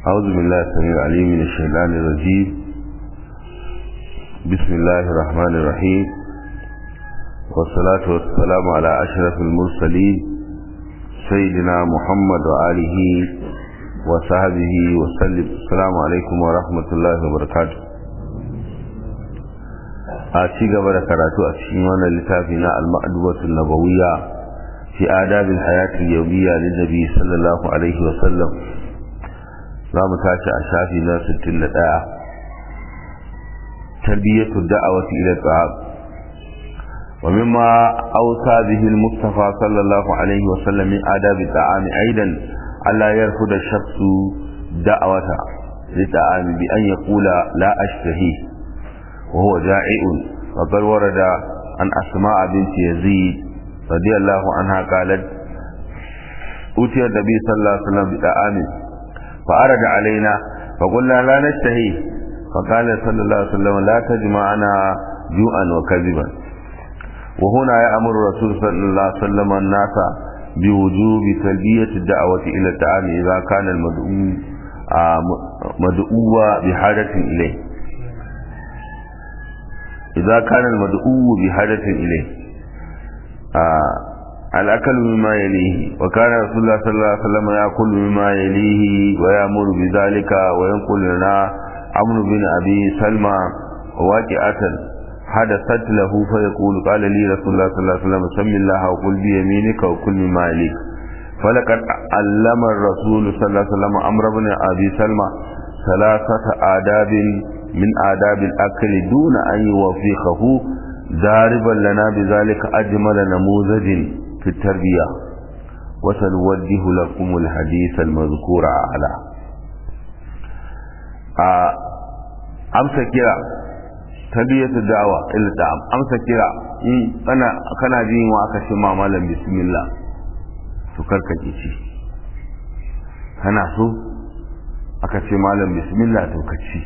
أعوذ بالله السميع العليم من الشيطان الرجيم بسم الله الرحمن الرحيم والصلاة والسلام على أشرف المرسلين سيدنا محمد وآله وصحبه وسلم السلام عليكم ورحمة الله وبركاته a ci gaba da karatu a cikin wannan littafi na al-ma'dubatul nabawiyya fi adabil hayatil yawmiyya lin nabi sallallahu alaihi wa sallam za mu tashi a shafi na 61 tarbiyatu da'awati ila ta'ab wa mimma awsa bihi al-mustafa sallallahu alaihi wa sallam min adabi ta'am aidan alla yarfud ash-shakhsu da'awata li ta'am bi an yaqula la ashtahi وهو جائع وقد ورد عن أسماء بنت يزيد رضي الله عنها قالت أوتي النبي صلى الله عليه وسلم بطعام فأرد علينا فقلنا لا نشتهي فقال صلى الله عليه وسلم لا تجمعنا جوعا وكذبا وهنا يأمر الرسول صلى الله عليه وسلم الناس بوجوب تلبية الدعوة إلى الطعام إذا كان المدعو مدعو بحاجة إليه إذا كان المدعو بحاجة إليه آه الأكل مما يليه وكان رسول الله صلى الله عليه وسلم يأكل مما يليه ويأمر بذلك وينقل لنا عمرو بن أبي سلمى واقعة حدثت له فيقول قال لي رسول الله صلى الله عليه وسلم سم الله وقل بيمينك وكل مما يليك فلقد علم الرسول صلى الله عليه وسلم عمرو بن أبي سلمى ثلاثة آداب من آداب الأكل دون أن يوفقه ضاربا لنا بذلك أجمل نموذج في التربية وسنوجه لكم الحديث المذكور على أمسى كرا تربية الدعوة إلى الدعم أمسى كرا أنا كان جين وأكشف مالا بسم الله تكرك جيشي kana so aka ce malam bismillah to ka ci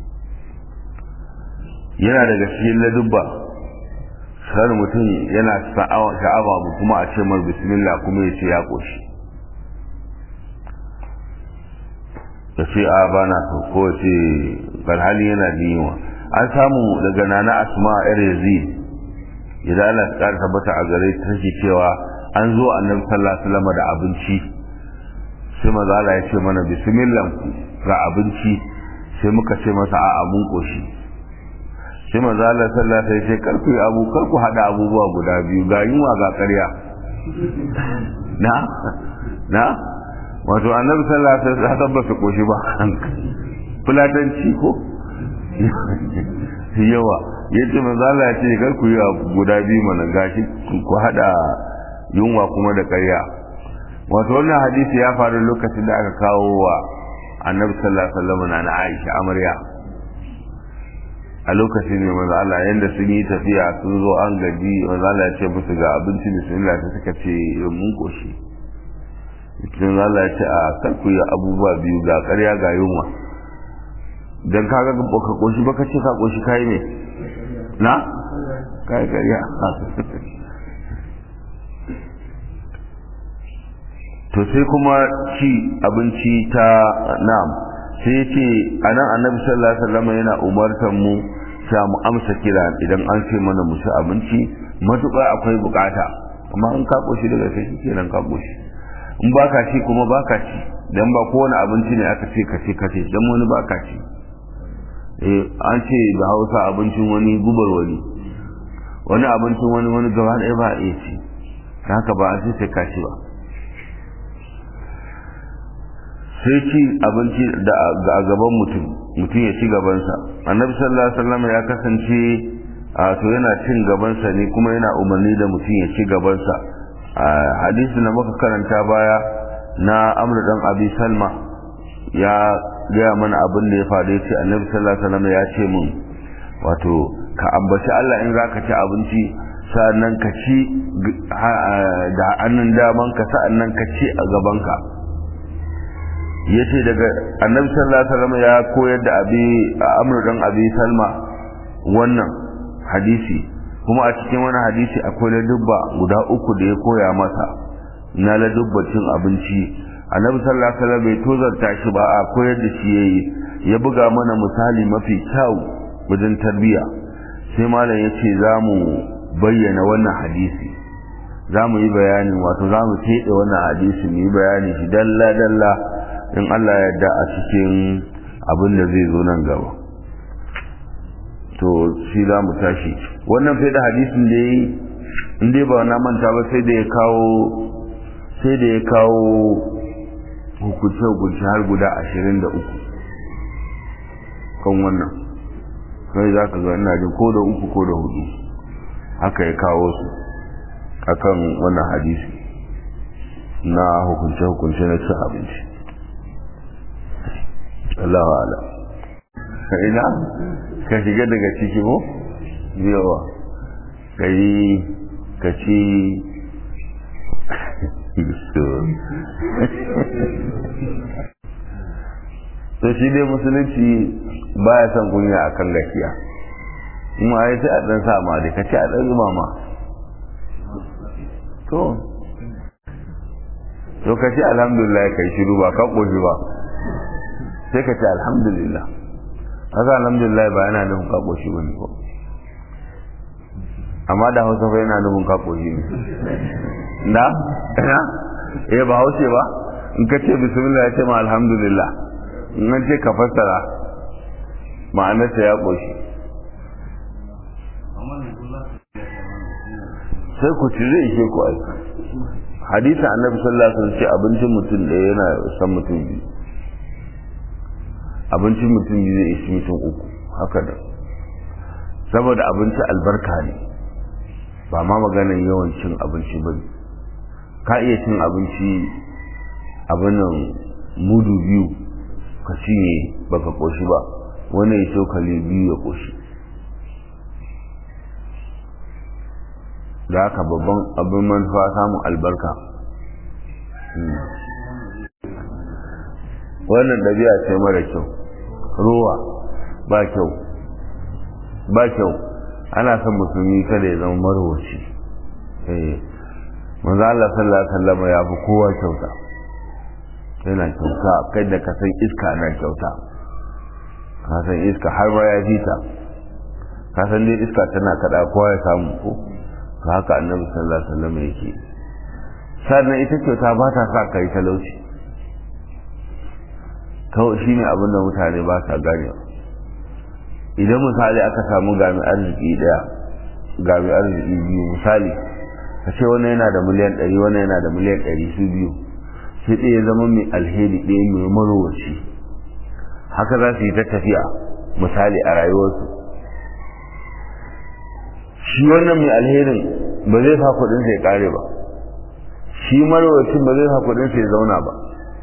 yana daga cikin ladubba sar mutum yana sha'awa mu kuma a ce mar bismillah kuma ya ce ya koshi ya ce a ba na so ko ce barhali yana jiwa an samu daga nana asma yar yazid idan Allah ta kara tabbata a gare ta take cewa an zo annabi sallallahu alaihi wasallam da abinci sai maza Allah ya ce mana bismillah ga abinci sai muka ce masa a'a mun koshi sai manzo Allah sallallahu alaihi wasallam karku abu karku hada abubuwa guda biyu ga yunwa ga ƙarya na na wato annabi sallallahu alaihi wasallam ba su koshi ba fulatanci ko yawa yace manzo Allah ya ce karku yi guda biyu mana gashi ku hada yunwa kuma da ƙarya wato wannan hadisi ya faru lokacin da aka kawo wa annabi sallallahu alaihi wasallam na Aisha amarya a lokacin ne manzo Allah yanda sun yi tafiya sun zo an gaji manzo Allah ya ce musu ga abinci bismillah ta suka ce mun koshi cikin Allah ya ce a karku ya abubuwa biyu ga ƙarya ga yunwa dan kaga baka koshi baka ce ka koshi kai ne na kai ƙarya to sai kuma ci abinci ta na'am sai ce a nan annabi sallallahu alaihi wasallam yana umartar mu sa mu amsa kira idan an ce mana mu ci abinci matuƙa akwai bukata amma in ka koshi daga sai shi kenan ka koshi in baka ci kuma baka ci dan ba kowane abinci ne aka ce ka ce ka ce dan wani baka ci eh an ce da Hausa abincin wani gubar wani wani abincin wani wani gaba ɗaya ba a iya ci haka ba a ce sai ka ci ba sai ci abinci da a gaban mutum mutum ya ci gabansa annabi sallallahu alaihi wasallam ya kasance a to yana cin gabansa ne kuma yana umarni da mutum ya ci gabansa a hadisi na muka karanta baya na amr dan abi salma ya gaya mana abin da ya faru ya ce annabi sallallahu alaihi wasallam ya ce mun wato ka ambaci Allah in zaka ci abinci sa'annan ka ci da hannun daman ka sa'annan ka ci a gabanka yace daga annabi sallallahu alaihi wasallam ya koyar da abi amru dan abi salma wannan hadisi kuma a cikin wani hadisi akwai ladubba guda uku da ya koya masa na ladubba cin abinci annabi sallallahu alaihi wasallam bai tozarta shi ba a koyar da shi yayi ya buga mana misali mafi kyau wajen tarbiya sai malam ya ce za mu bayyana wannan hadisi za mu yi bayanin wato za mu teɗe wannan hadisi mu yi bayani shi dalla dalla in Allah ya yarda a cikin abin da zai zo nan gaba to shi za mu tashi wannan fai da hadisin da yi in dai ba na manta ba sai da ya kawo sai da ya kawo hukunce-hukunce har guda ashirin da uku kan wannan kai za ka zo ina jin ko da uku ko da hudu haka ya kawo su akan wannan hadisi na hukunce-hukunce na cin abinci Allah wa'ala ina ka shiga daga ciki ko yawa ka yi ka ci to shi dai musulunci baya son kunya a kan gaskiya in ma ya sai a ɗan sa ma dai ka ci a ɗan zuma ma to to ka ci alhamdulillah kai shiru ba ka ƙoshi ba sai ka ce alhamdulillah haka alhamdulillah ba yana nufin ka ƙoshi ba ne ko amma da hausa fa yana nufin ka ƙoshi ne na ina eh ba haushe ba in ka ce bismillah ya ce ma alhamdulillah in an ce ka fassara ma'anarsa ya ƙoshi sai ku ci zai ishe ku aiki hadisa annabi sallallahu alaihi wasallam ce abincin mutum da yana san mutum biyu abincin mutum biyu zai ishi mutum uku haka da saboda abinci albarka ne ba ma maganar yawan cin abinci ba ka iya cin abinci abin nan mudu biyu ka cinye baka koshi ba wani ya cokali biyu ya koshi da haka babban abin manufa samun albarka wannan ɗabi'a ce mara kyau ruwa ba kyau ba kyau ana son musulmi kada ya zama marwaci eh manzo Allah sallallahu alaihi wasallam ya fi kowa kyauta yana kyauta kai da ka san iska na kyauta ka san iska har ma ya ji ta ka san dai iska tana kada kowa ya samu ko to haka annabi sallallahu alaihi wasallam yake sannan ita kyauta ba ta sa kai talauci kawai shine abin da mutane ba sa gane idan misali aka samu gami arziki daya gami arziki biyu misali ka ce wani yana da miliyan ɗari wani yana da miliyan ɗari su biyu sai ɗaya zama mai alheri ɗaya mai marowaci haka za su yi ta tafiya misali a rayuwarsu shi wannan mai alherin ba zai sa kuɗinsa ya ƙare ba shi marowacin ba zai sa kuɗinsa ya zauna ba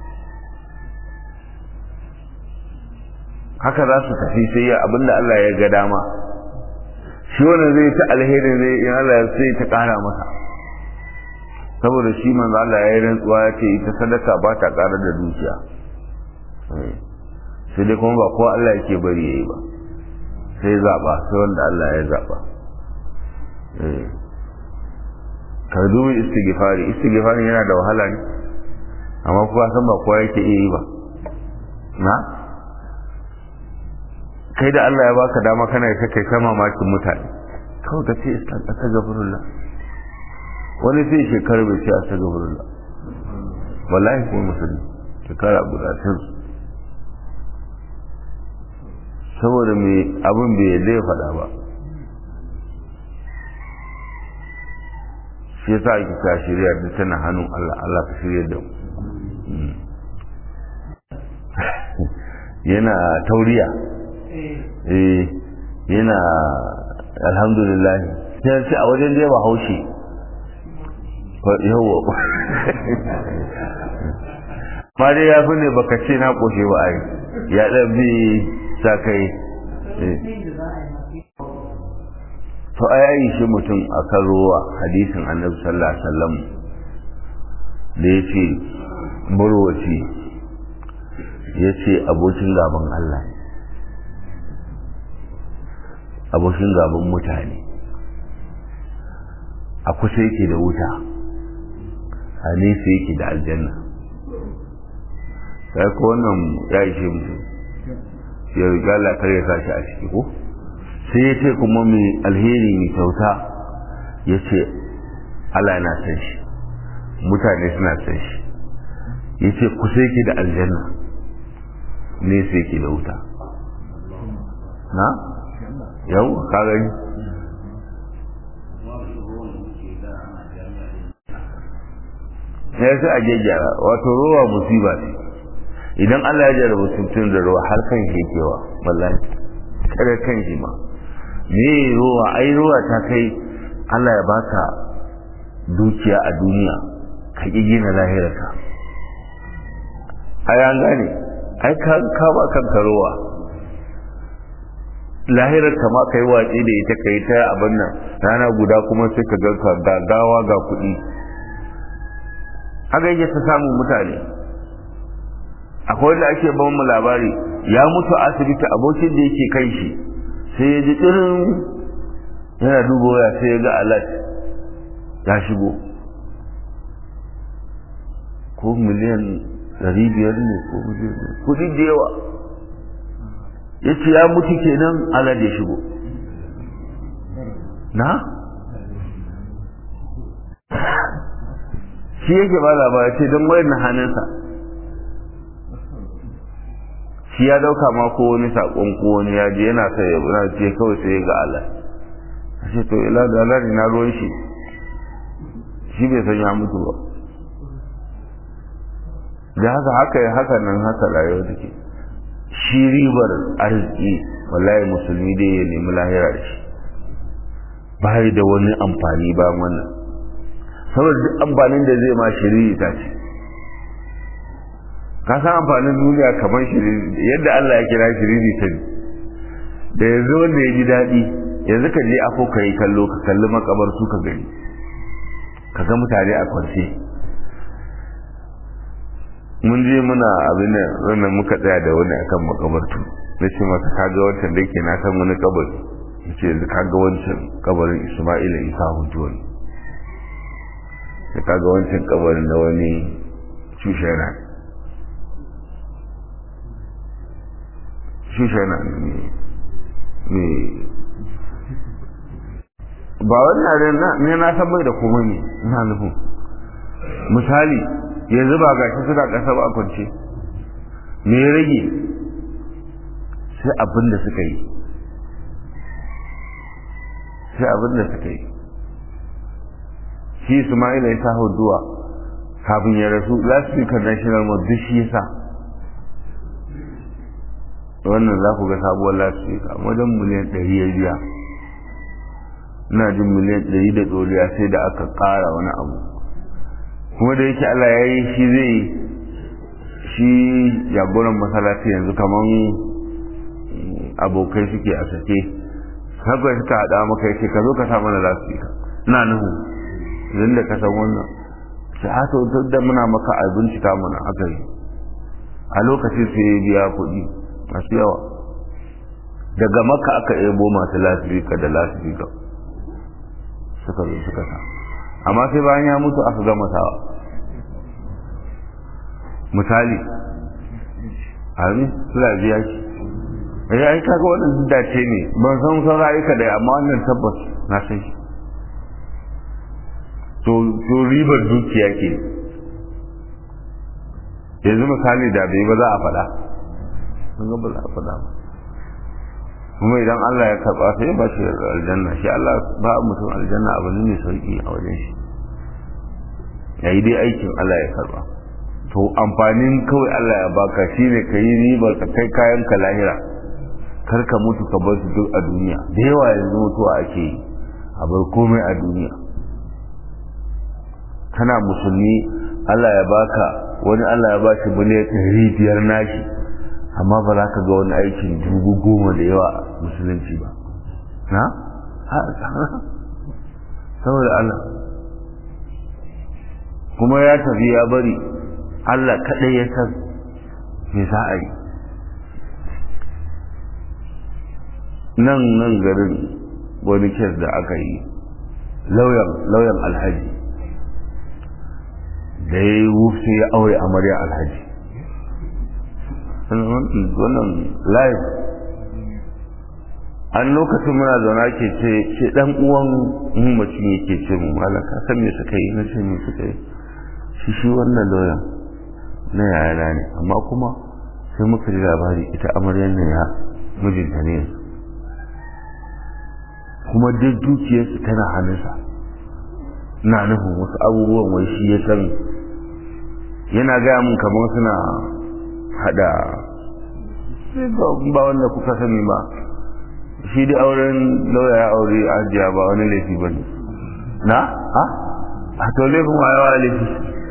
haka za su tafi sai ya abinda Allah ya ga dama shi wannan zai ta alherin zai in Allah ya sai ta ƙara masa saboda shi manzo Allah ya yi rantsuwa ya ce ita sadaka ba ta ƙara da dukiya sai dai kuma ba kowa Allah yake bari yayi ba sai zaba sai wanda Allah ya zaba ka dubi istighfari istighfari yana da wahala ne amma kuwa san ba kowa yake iya yi ba na kai da Allah ya baka dama kana yi kai ta mamakin mutane kawai ka ce astagfirullah wani sai shekaru bai ce astagfirullah wallahi kuma musulmi shekara guda tun saboda mai abin bai yadda ya faɗa ba shi yasa ake ta shirya da tana hannun Allah Allah ka shirya da mu yana tauriya eh yana alhamdulillah sai ce a wajen da ba haushi yawa ma dai ya fi ne baka ce na koshe ba ai ya ɗan bi sa kai to a yayi shi mutum a kan ruwa hadisin annabi sallallahu alaihi wasallam da ya ce burwaci ya ce abokin gaban Allah abokin gaban mutane a kusa yake da wuta a nesa yake da aljanna sai ko wannan ya ishe mutum ya riga Allah kar ya sashi a ciki ko sai ya ce kuma mai alheri mai kyauta ya ce Allah yana san shi mutane suna san shi ya ce ku sai ki da aljanna ne sai ki da wuta na yau ka gani ya sai a gyaggyara wato ruwa musiba ce idan Allah ya jarraba mutum da ruwa har kan shi kewa wallahi kare kan shi ma me ruwa ai ruwa ta kai Allah ya baka dukiya a duniya ka ƙi gina lahirarka ai an gane ai ka ka ba kanka ruwa lahirar ka ma kai watsi da ita kai ta abin nan rana guda kuma sai ka ga ga gawa ga kuɗi haka yake ta samun mutane akwai wanda ake ban mu labari ya mutu asibiti abokin da yake kai shi sai ya ji irin yana duba waya sai ya ga alat ya shigo ko miliyan ɗari biyar ne ko miliyan kudi da yawa ya ce ya mutu kenan alat ya shigo na shi yake ba labari ce don wayar na hannunsa shi ya dauka ma ko wani sakon ko wani ya je yana sai ya ce kawai sai ga Allah shi to ila da Allah na ruwan shi shi bai san ya mutu ba da haka haka haka nan haka rayuwa take shi ribar arziki wallahi musulmi dai ya nemi lahira da shi bai da wani amfani ba wannan saboda duk amfanin da zai ma shiriri ta ce ka san amfanin duniya kamar shiriri yadda Allah ya kira shiriri ta da yanzu wanda ya ji daɗi yanzu ka je afo ka yi kallo ka kalli makabar su ka gani ka ga mutane a kwance mun je muna abin da wannan muka tsaya da wani akan makabartu na ce masa ka ga wancan da ke na san wani kabari ya ce yanzu ka ga wancan kabarin isma'ila isa hujjo ne da ka ga wancan kabarin na wani shushana shushana ne ba wannan ne na san bai da komai ne ina nufin misali yanzu ba ga shi suna ƙasa ba kwance me ya rage sai abin da suka yi sai abin da suka yi shi Ismaila ya sa duwa kafin ya rasu last week national mosque duk shi yasa wannan za ku ga sabuwar last week a wajen miliyan ɗari ya biya ina jin miliyan ɗari da ɗoriya sai da aka ƙara wani abu kuma da yake Allah ya yi shi zai shi jagoran masallaci yanzu kaman abokai suke a sake haka suka haɗa maka yake ka zo ka sa mana lasfika ina nuhu idan da ka san wannan shi hata duk da muna maka a bincika mana aka yi a lokacin sai ya biya kuɗi masu yawa daga maka aka ebo masu lasfika da lasfika suka zo suka sa amma sai bayan ya mutu aka gama sawa misali amin suna biya shi ya yi kaga wannan dace ne ban san san rayuka da amma wannan tabbas na san shi to to ribar dukiya ke yanzu misali da bai ba za a faɗa sun ga ba za a faɗa ba kuma idan Allah ya karɓa sai ya ba shi aljanna shi Allah ba mutum aljanna abu ne mai sauki a wajen shi yayi dai aikin Allah ya karɓa to amfanin kawai Allah ya baka shine ka yi ribar ka kai kayan ka lahira kar ka mutu ka bar su duk a duniya da yawa yanzu mutuwa ake yi a bar komai a duniya kana musulmi Allah ya baka wani Allah ya ba shi miliyan ɗari biyar nashi amma ba za ka ga wani aikin dubu goma da yawa musulunci ba na? saboda Allah kuma ya tafi ya bari Allah kaɗai ya san me za a yi nan nan garin wani kes da aka yi lauyan alhaji da ya yi wufce ya aure amarya alhaji wannan live an lokacin muna zauna ke ce ce dan uwan mamacin yake ce mu malaka san me suka yi na ce me suka yi shi shi wannan lawyer na yayana ne amma kuma sai muka ji labari ita amaryar ne ya mijinta ne kuma duk dukiyarsu tana hannunsa na nufin wasu abubuwan wai shi ya san yana gaya mun kamar suna hada ba wanda kuka sani ba shi da auren lauya ya aure ajiya ba wani laifi ba ne na? ha? a to laifin wa yawa laifi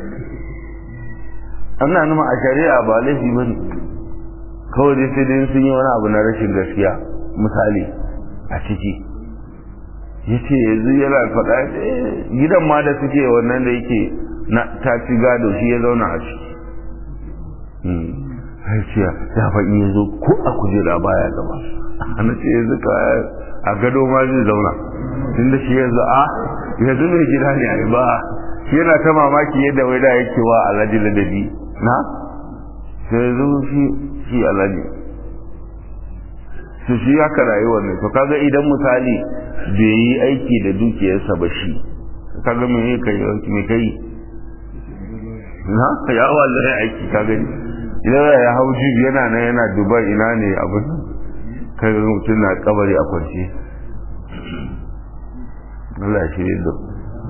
ana numa a shari'a ba laifi ba ne kawai dai sai dai sun yi wani abu na rashin gaskiya misali a ciki ya ce yanzu yana faɗa gidan ma da suke wannan da yake na ta ci gado shi ya zauna a ciki haiciya ya faɗi ya zo ko a kujera baya gaba ana ce yanzu ka a gado ma zai zauna tun da shi yanzu a yanzu mai gida ne a ba shi yana ta mamaki yadda wai da yake wa alhaji ladabi na sai yanzu shi shi alhaji su shi haka rayuwar ne to kaga idan misali bai yi aiki da dukiyarsa ba shi kaga me kai me kai na ya wallahi aiki ka gani idan ya hau jibi yana nan yana dubai ina ne abin kai ga mutum na kabari a kwance Allah shi ne da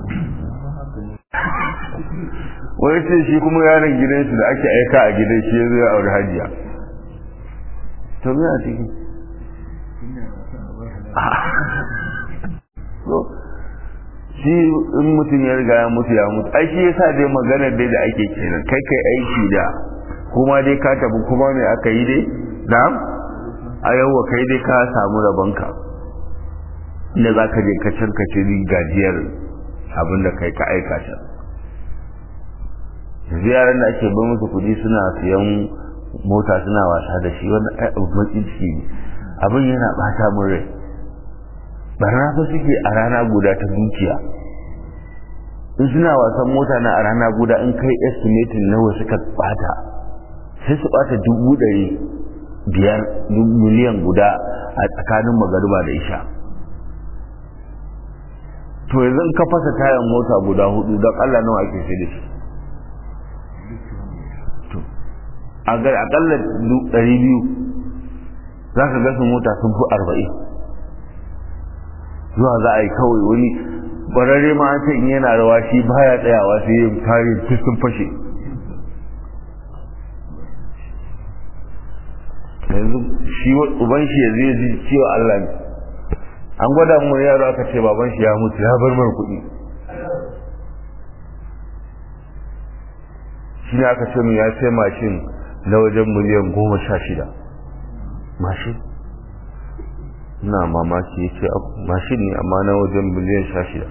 wai ce shi kuma yaron gidansu da ake aika a gidan shi ya zo ya aure hajiya to me a ciki shi in mutum ya riga ya mutu ya mutu ai shi yasa dai maganar dai da ake kenan kai kai aiki da kuma dai ka tafi kuma me aka yi dai na'am a yau kai dai ka samu rabonka inda za ka je ka can ka ci gajiyar abin da kai ka aikata ziyarar da ake bai musu kuɗi suna siyan mota suna wasa da shi wanda ai abu matsin ciki ne abin yana bata min rai barna fa suke a rana guda ta dukiya in suna wasan mota na a rana guda in kai estimating nawa suka bata sai su bata dubu ɗari biyar miliyan guda a tsakanin magariba da isha to yanzu ka fasa tayan mota guda hudu don allah nawa ake sai da shi akalla ɗari biyu za ka gasa mota sun fi arba'in zuwa za a yi kawai wani ƙwararre ma an ce in yana rawa shi baya tsayawa sai yin tare sun fashe yanzu shi uban shi yanzu ya ji cewa Allah ne an gwada mu yaro aka ce baban shi ya mutu ya bar mar kuɗi shi ne aka ce mu ya sai mashin na wajen miliyan goma sha shida mashin na mamaki ya ce mashin ne amma na wajen miliyan sha shida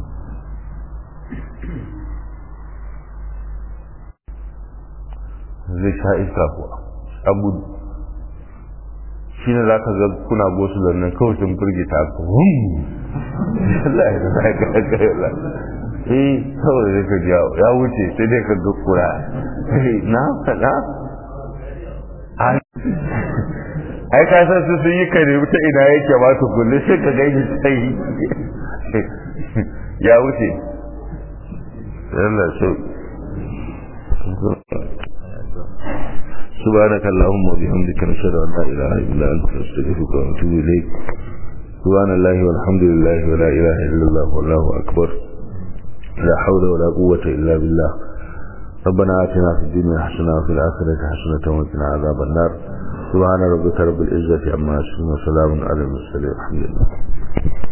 zai sha iska kuwa a gudu shi ne za ka ga kuna gosu da nan kawai sun firgita ku Allah ya zai ga ga eh kawai zai ka ji ya wuce sai dai ka ga kura na faɗa ai ka san su sun yi kare ta ina yake ba su kulle sai ka gani sai ya wuce Allah so سبحانك اللهم وبحمدك نشهد ان لا اله الا انت نستغفرك ونتوب اليك سبحان الله والحمد لله ولا اله الا الله والله اكبر لا حول ولا قوه الا بالله ربنا آتنا في الدنيا حسنة وفي الآخرة حسنة وقنا عذاب النار سبحان ربك رب العزة عما يصفون وسلام على المرسلين الحمد لله